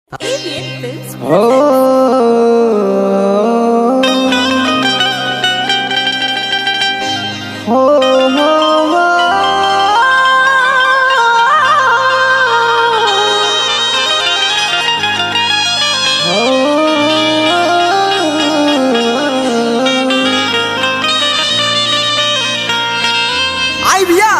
Alien Films आई भैया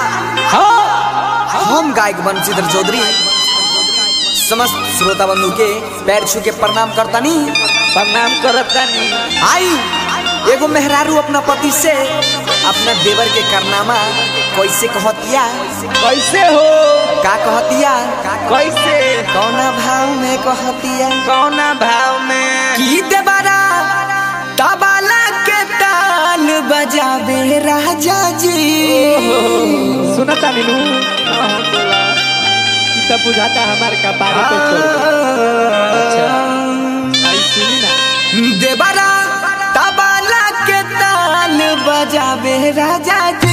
हम गायक बंशीधर चौधरी समस्त श्रोता बंधु के पैर छू के प्रणाम करतानी प्रणाम करतानी आई एगो मेहरारू अपना पति से अपना देवर के करनामा कैसे कहतिया कैसे हो का कहतिया कैसे कौना भाव में कहतिया कौना भाव में की देवरा तबला के ताल बजावे राजा जी सुनता नीनू हाँ, हाँ, बोला ई तब बुझाता हमार कपारे पे छोड़ अच्छा आई सुनी ना देवरा तबला के ताल बजावे राजा जी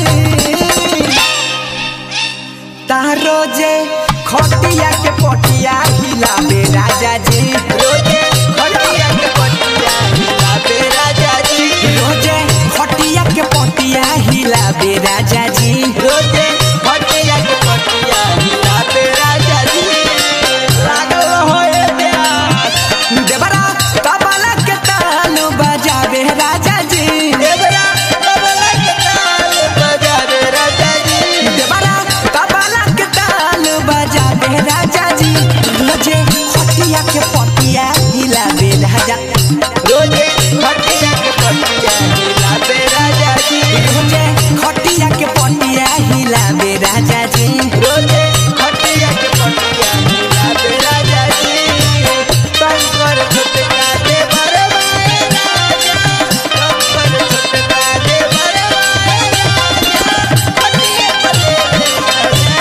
तारो जे खटिया के पटिया हिलावे राजा जी रोजे खटिया के पटिया हिलावे राजा जी रोजे खटिया के पटिया हिलावे राजा जी रोजे खटिया के पटिया हिलावे राजा जी लागल होए प्यास देवरा तबला के ताल बजावे राजा जी देवरा तबला के ताल बजावे राजा जी देवरा तबला के ताल बजावे राजा जी रोजे खटिया के पटिया हिलावे राजा रोजे खटिया के पटिया हिलावे राजा जी रोजे खटिया के पटिया हिलावे राजा जी रोजे खटिया के पटिया हिलावे राजा जी कंकर छुटका दे बरवाए राजा कंकर छुटका दे बरवाए राजा खटिया पर दे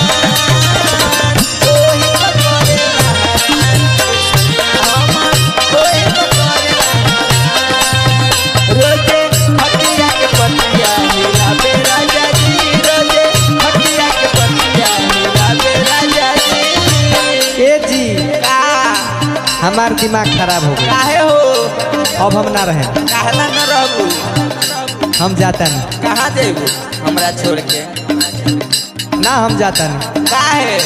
कोई पकड़े कोई पकड़े रोजे खटिया के पटिया हिलावे राजा जी रोजे खटिया के पटिया हिलावे राजा जी ए जी का हमार दिमाग खराब हो गया काहे हो अब हम ना रहे कहला न रहबू हम जाता नहीं कहाँ देबू हमरा छोड़ के ना हम जाता नहीं काहे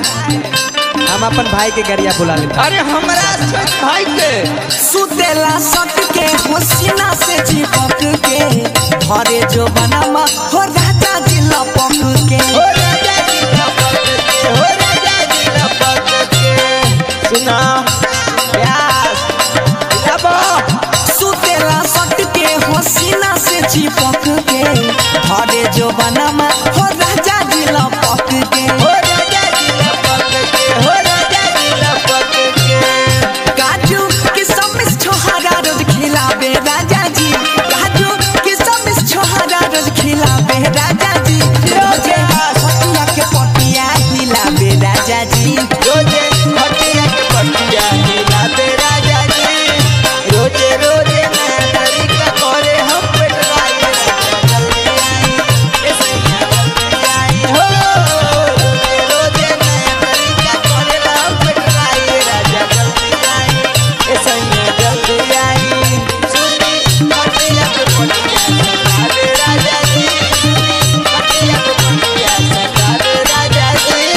हम अपन भाई के गरिया बुला लेता अरे हमरा छोड़ भाई के सुतेला सट के होसिना से चिपक के घरे जो बनामा हो राजा जी लपक के हो राजा जी लपक के हो राजा जी लपक के सुना प्यास लब सुतेला सट के होसिना से चिपक के घरे जो बनामा हो राजा जी लपक के हो राजा जी लपक के हो राजा जी लपक के काजू किसमिस छोहारा रोज खिलावे राजा जी काजू किसमिस छोहारा रोज खिलावे राजा जी रोजे खटिया के पटिया हिलावे राजा जी रोजे खटिया के पटिया हिलावे राजा जी रोजे रोजे नया तरीका करे हम पेटवाई जल्दी आई ए सैया जल्दी आई हो रोजे रोजे नया तरीका करे हम पेटवाई राजा जल्दी आई ए सैया जल्दी आई सुनी खटिया के पटिया सतावे राजा जी सुनी खटिया के पटिया सतावे राजा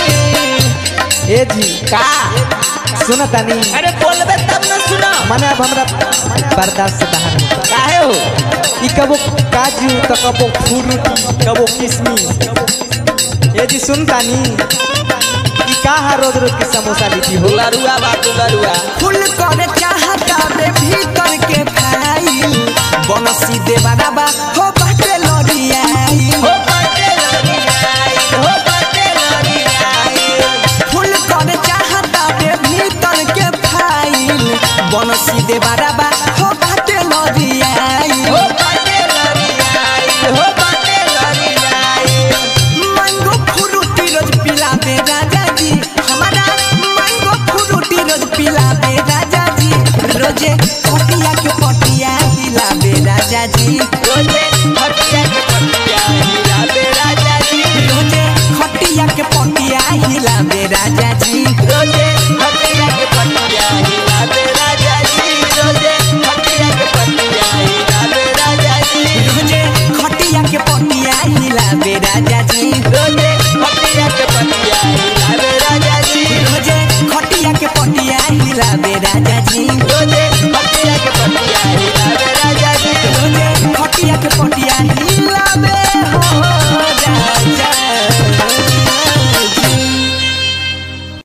जी ए जी का सुना तानी अरे बोलबे तब न सुना माने अब हमरा बर्दाश्त से बाहर नहीं होता। काहे हो ई कबो काजू तो कबो फ्रूटी कबो किशमिश ए जी सुन तानी ई का है रोज रोज के समोसा लिट्टी हो लरुआ बा लरुआ फुल करे चाहता बे भीतर के फाइल बनसी देवाना बा हो बाटे लड़ियाई हो बाटे लड़ियाई हो बाटे लड़ियाई फुल करे चाहता बे भीतर के फाइल बनसी देवाना बा हो बाटे लड़ियाई हो बाटे लड़ियाई हो बाटे लड़ियाई मैंगो फ्रूटी रोज पिलावे राजा जी हमारा मैंगो फ्रूटी रोज पिलावे राजा जी रोजे खटिया के पटिया हिलावे राजा जी रोजे खटिया के पटिया हिलावे राजा जी रोजे खटिया के पटिया हिलावे राजा जी रोजे खटिया के पटिया हिलाबे